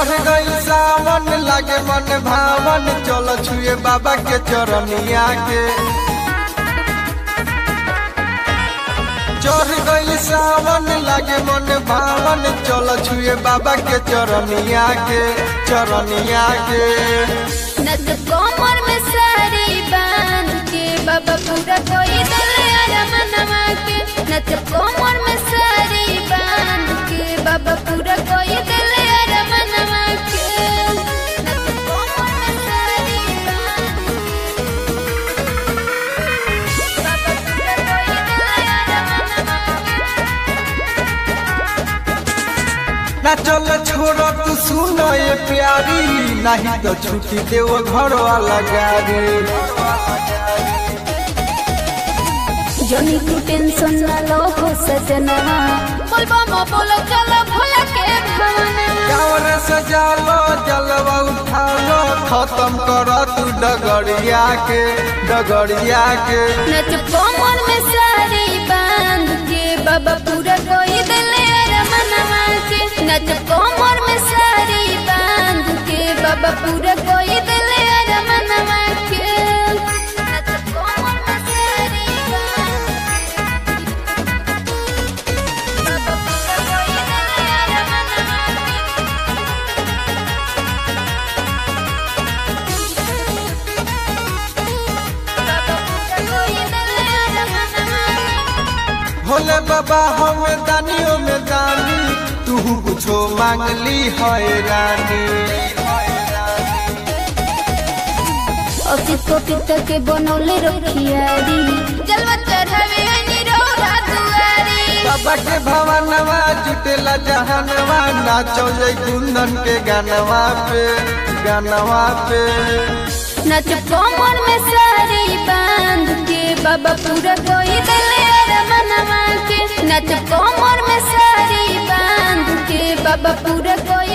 चढ़ गई सावन लागे मन भावन चल छुए बाबा के चरनिया के चढ़ गई सावन लागे मन भावन चल छुए बाबा के चरनिया के चरनिया के नच कोमर में साड़ी बांध के बाबा पूरा कोई दिले अरमनवा के नच कोमर में साड़ी बांध के बाबा पूरा कोई दिले अरमनवा के नच कोमर में साड़ी बांध के बाबा पूरा कोई दिले अरमनवा ना चल छोड़ तू सुन ये प्यारी नहीं तो छुट्टी देव घर वाला गाड़ी जनी तू टेंशन ना लो हो सजना बोल बामा बोलो चलो भोला के भवना कावर सजा लो जलवा उठा लो खत्म कर तू डगरिया के डगरिया के नच कोमर में साड़ी बांध के बाबा पूरा कोई दिले रमनवा के नच कोमर में साड़ी बांध के बाबा पूरा कोई दिले रमनवा के नच कोमर में साड़ी बांध के बाबा पूरा कोई दिले रमनवा बाबा पूरा कोई दिले रमनवा भोले बाबा हमें दानियों में दानी तू कुछो मांग ली है रानी असित को पिता के बनौले रखियारी जलवा चढ़ावे हनी रोरा दुआरी बाबा के भवनवा जुटेला जहनवा नाचो जय कुंदन के गानवा पे गानवा पे नच कोमर में साड़ी बांध के बाबा पूरा कोई दिले रमनवा के नच कोमर में साड़ी बांध के बाबा पूरा कोई